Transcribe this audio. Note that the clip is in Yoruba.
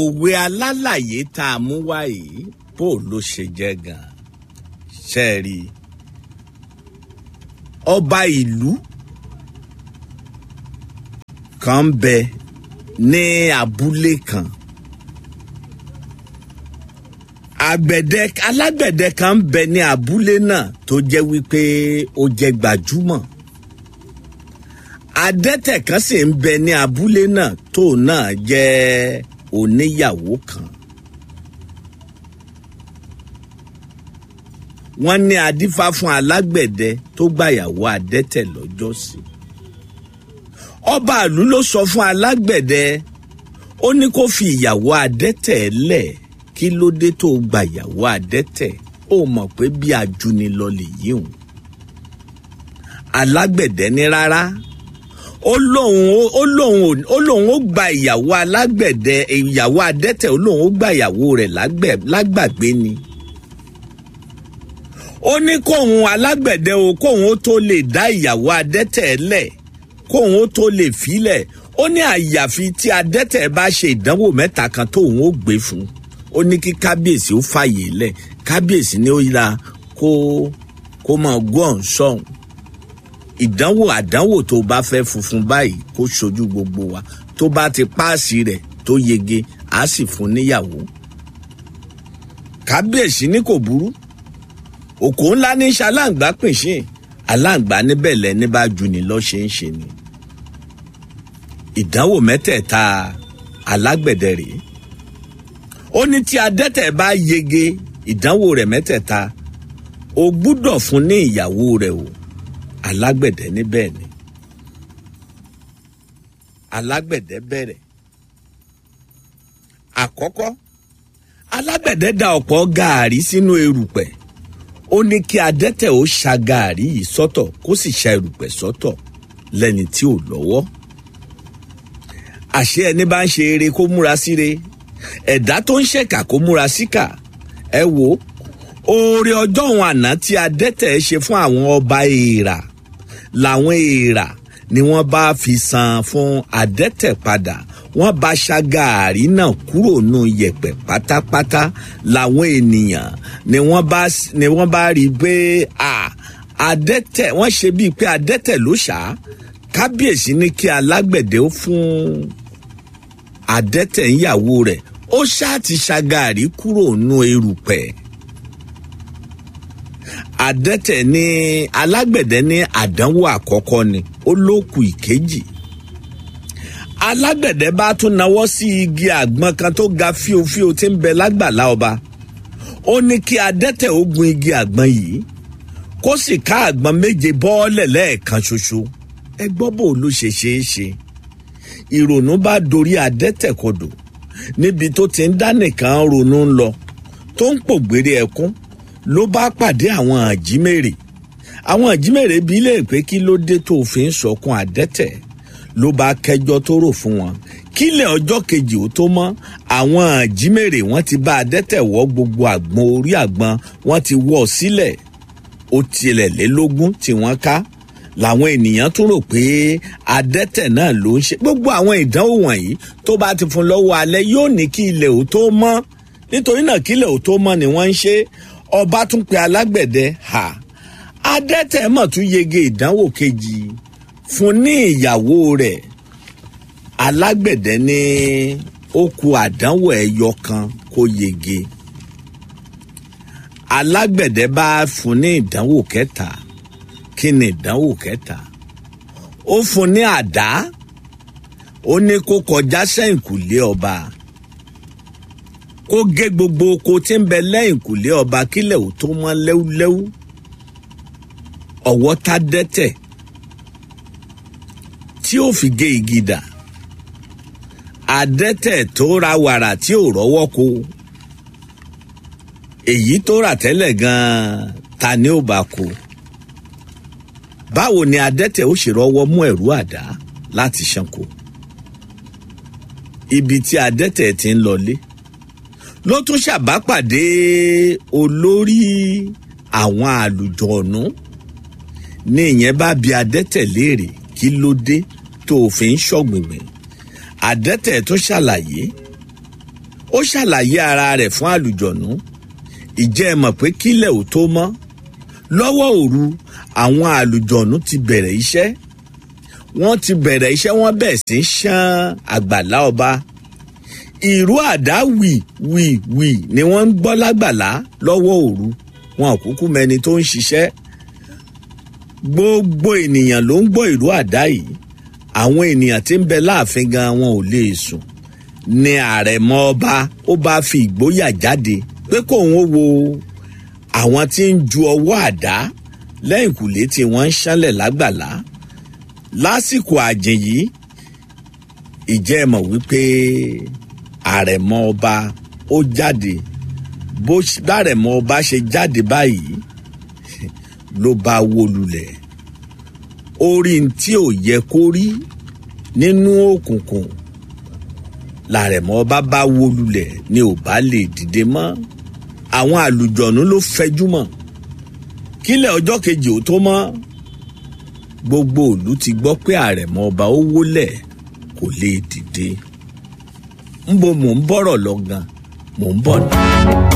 òwe alálàyé tá a mú wá yìí bó ló ṣe jẹ́ gan ṣe é rí i ọba ìlú kan ń bẹ ní abúlé kan àgbẹ̀dẹ alágbẹ̀dẹ kan ń bẹ ní abúlé náà tó jẹ́ wípé ó jẹ́ gbajúmọ̀ adẹ́tẹ̀ kan sì ń bẹ ní abúlé náà tó náà jẹ́ oníyàwó kan. wọ́n ní adífá fún alágbẹ̀dẹ tó gbàyàwó adẹ́tẹ̀ lọ́jọ́sí. ọba ìlú ló sọ fún alágbẹ̀dẹ ó ní kó fi ìyàwó adẹ́tẹ̀ lẹ̀ kí ló dé tó gbàyàwó adẹ́tẹ̀ ó mọ̀ pé bí ajúnilọ lèyí hùn. alágbẹ̀dẹ ní rárá ó lóun ó lóun ó lóun ó gba ìyàwó alágbẹ̀dẹ ìyàwó adẹ́tẹ̀ ó lóun ó gba ìyàwó rẹ̀ lágbàgbé ni ó ní kóun alágbẹ̀dẹ o kóun ó tó lè dá ìyàwó adẹ́tẹ̀ lẹ̀ kóun ó tó lè filẹ̀ ó ní àyàfi tí adẹ́tẹ̀ bá ṣe ìdánwò mẹ́ta kan tóun ó gbé fún ó ní kí kábíyèsí ó fàyè lẹ̀ kábíyèsí ni ó yíra kó kó máa gbọ́ ọ̀hún sọ̀hún ìdánwò àdánwò tó bá fẹ́ funfun báyìí kó ṣojú gbogbo wa tó bá ti páàsì rẹ̀ tó yege á sì fún níyàwó kábíyèsí ní kò burú òkò ńlá ní ṣaláǹgbá pìnṣìn aláǹgbá níbẹ̀ lẹ́ni bá ju ni lọ́ ṣe ń ṣe ni ìdánwò mẹ́tẹ̀ẹ̀ta alágbẹ̀dẹ rèé ó ní tí adẹ́tẹ̀ bá yege ìdánwò rẹ̀ mẹ́tẹ̀ẹ̀ta o gbúdọ̀ fún ní ìyàwó rẹ̀ o alágbẹ̀dẹ níbẹ̀ ni alágbẹ̀dẹ bẹ̀rẹ̀ àkọ́kọ́ alágbẹ̀dẹ da ọ̀pọ̀ gàárì sínú erùpẹ̀ ó ní kí adẹ́tẹ̀ ó ṣa gàárì yìí sọ́tọ̀ kó sì ṣa erùpẹ̀ sọ́tọ̀ lẹ́ni tí ò lọ́wọ́ àṣé ẹni bá ń ṣe eré kó múra síre ẹ̀dá tó ń ṣèkà kó múra síkà ẹ wo oore ọjọ́ òun àná tí adẹ́tẹ̀ ṣe fún àwọn ọba èèrà làwọn èèrà ni wọ́n bá fi san fún adẹ́tẹ̀ padà wọ́n bá ṣàgàárì náà kúrò nù yẹ̀pẹ̀ pátápátá làwọn ènìyàn ni wọ́n bá ni wọ́n bá rí i pé adẹ́tẹ̀ wọ́n ṣe bíi pé adẹ́tẹ̀ ló ṣá kábíyèsí ní kí alágbẹ̀dẹ ó fún adẹ́tẹ̀ ìyàwó rẹ̀ ó ṣáà ti ṣàgàárì kúrò nù erùpẹ̀ adẹ́tẹ̀ ní alágbẹ̀dẹ ní àdánwò àkọ́kọ́ ni ó lókù ìkejì alágbẹ̀dẹ bá tún nawọ́ sí igi àgbọn kan tó ga fíofío tí ń bẹ lágbàlá ọba ó ní kí adẹ́tẹ̀ ó gun igi àgbọn yìí kó sì ká àgbọn méje bọ́ọ̀lẹ̀ lẹ́ẹ̀kan ṣoṣo ẹ gbọ́ bò ló ṣe ṣeé ṣe ìrònú bá dorí adẹ́tẹ̀ kodò níbi tó ti ń dá nìkan ronú ń lọ tó ń pògbére ẹkún ló bá pàdé àwọn àjímèrè àwọn àjímèrè bí lè pé kí ló dé tó fi ń sọkún adẹ́tẹ̀ ló bá kẹjọ́ tó rò fún wọn kílẹ̀ ọjọ́ kejì ó tó mọ́ àwọn àjímèrè wọ́n ti bá adẹ́tẹ̀ wọ́ gbogbo àgbọn orí àgbọn wọ́n ti wọ́ sílẹ̀ ó tilẹ̀ lé lógún tí wọ́n ká làwọn ènìyàn tún rò pé adẹ́tẹ̀ náà ló ń ṣe gbogbo àwọn ìdánwò wọ̀nyí tó bá ti fún lọ́wọ́ alẹ́ yóò ní kí ilẹ̀ ò tó mọ́ nítorí náà kí ilẹ̀ ò tó mọ́ ni wọ́n ń ṣe ọba tún pe alágbẹ̀dẹ ha adẹ́tẹ̀ mọ̀ tún yege ìdánwò kejì fún ní ìyàwó rẹ̀ alágbẹ̀dẹ ní ó ku àdánwò ẹyọ kan kó yege alágbẹ̀dẹ bá fún ní ìdánwò kẹta kí ni ìdánwò kẹta ó fún ní àdá ó ní kó kọjá sẹ́yìnkùlé ọba kó gé gbogbo oko tí ń bẹ lẹ́yìnkùlé ọba kílẹ̀ ò tó mọ́ lẹ́wúlẹ́wú ọ̀wọ́ tá dẹ́tẹ̀ tí ó fi gé igi dà adẹ́tẹ̀ tó ra wàrà tí ò rọ́wọ́ ko èyí tó rà tẹ́lẹ̀ gan-an ta ni ó bá kó báwo ni adẹ́tẹ̀ ó ṣe rọ́wọ́ mú ẹ̀rú àdá láti ṣanko ibi tí adẹ́tẹ̀ ti ń lọlé ló tún ṣàbápàdé olórí àwọn àlùjọ̀nù ní ìyẹn bá bi adẹ́tẹ̀ léèrè kí ló dé tó o fi ń ṣọ̀gbìngbìn adẹ́tẹ̀ tó ṣàlàyé ó ṣàlàyé ara rẹ̀ fún àlùjọ̀nú ìjẹ́ ẹ mọ̀ pé kílẹ̀ ò tó mọ́ lọ́wọ́ òru àwọn àlùjọ̀nú ti bẹ̀rẹ̀ iṣẹ́ wọ́n ti bẹ̀rẹ̀ iṣẹ́ wọ́n bẹ̀ sí í ṣán àgbàlá ọba ìró àdá wì wì wì ni wọ́n ń gbọ́ lágbàlá lọ́wọ́ òru wọn ò kúkú mẹni tó ń ṣiṣẹ́ gbogbo ènìyàn ló ń gbọ́ ìró àdá yìí àwọn ènìyàn tí ń bẹ láàfin gan wọn ò lè sùn ni àrẹ̀mọ ọba ó bá fi ìgboyà jáde pé kóun ó wo àwọn tí ń ju ọwọ́ àdá lẹ́yìn kùlé tí wọ́n ń ṣánlẹ̀ lágbàlá lásìkò àjìn yìí ìjẹ́ ẹ mọ̀ wípé àrẹ̀mọ ọba ó jáde bó bárẹ̀mọ ọba ṣe jáde báyìí ló bá wó lulẹ̀ orí tí ò yẹ kó rí nínú òkùnkùn làrẹ̀mọ ọba bá wó lulẹ̀ ni ò bá lè dìde mọ́ àwọn àlùjọ̀nú ló fẹjú mọ́ kílẹ̀ ọjọ́ kejì ò tó mọ́ gbogbo ìlú ti gbọ́ pé àrẹ̀mọ ọba ó wólẹ̀ kò lè dìde ńbo mò ń bọ̀rọ̀ lọ gan mò ń bọ̀ ní.